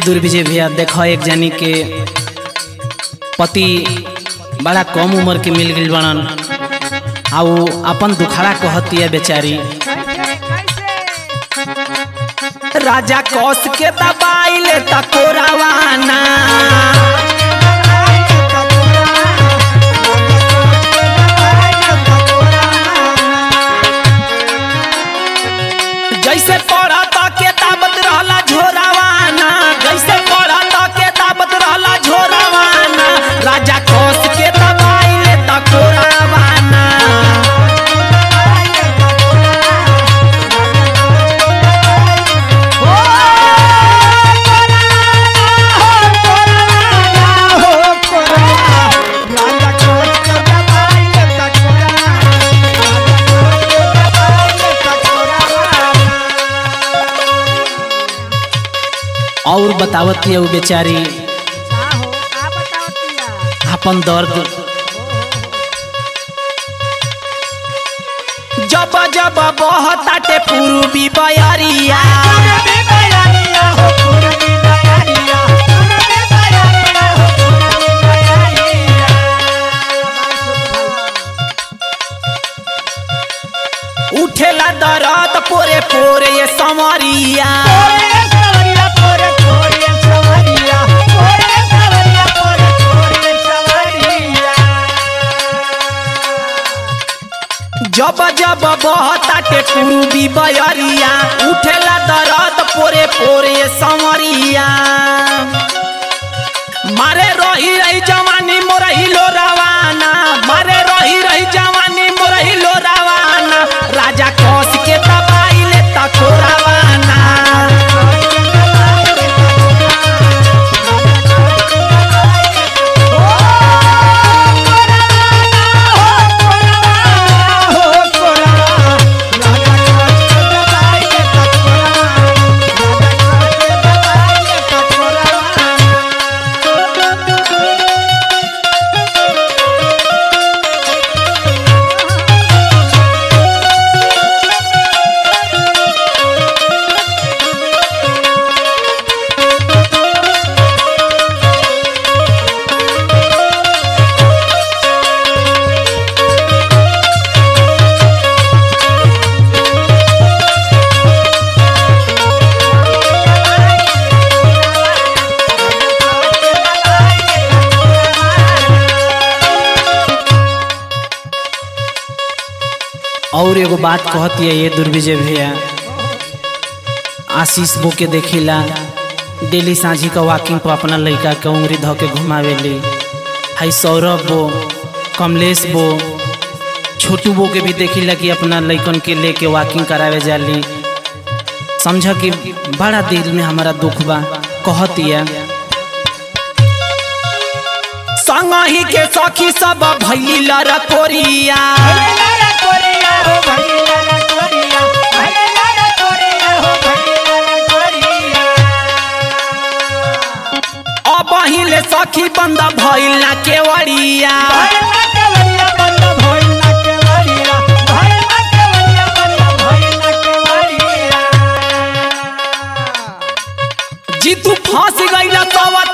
दुर्विजय भैया देखो एक जानी के पति बड़ा कम उम्र के मिल गई बनन आ उ अपन दुखड़ा कहतिया बेचारी राजा कौस के दबाई ले तकोरावाना जैसे पढ़ा तो के दाबत रहला झोरावाना जैसे पढ़ा तो के दाबत रहला झोरावाना राजा कौस के दबाई ले तकोरावाना और बतावत है वो बेचारी अपन दर्द जब जब बहताटे पूर्वी बयरिया उठेला दर्द पोरे पोरे ये समरिया जब जब बहताटे पूर्वी बयरिया उठेला दर्द पोरे पोरे ये समरिया मारे रही रही जवानी मोरही लो रवाना मारे रही रही जवानी मोरही लो रवाना राजा कौश के दबाई ले तको रवाना और एगो बात कहती है ये दुर्विजय भैया आशीष बो के देखिला डेली साझी का वॉकिंग पर अपना लड़का के उंगली धो के घुमावेली हाई सौरभ बो कमलेश बो छोटू बो के भी देखिला कि अपना लड़कन के लेके वॉकिंग करावे जाली समझ कि बड़ा दिल में हमारा दुख बा कहतिया संगही के सखी सब भैली लरकोरिया अब हिले सखी बंद भइल ना केवड़िया जीतू फंस गइल तब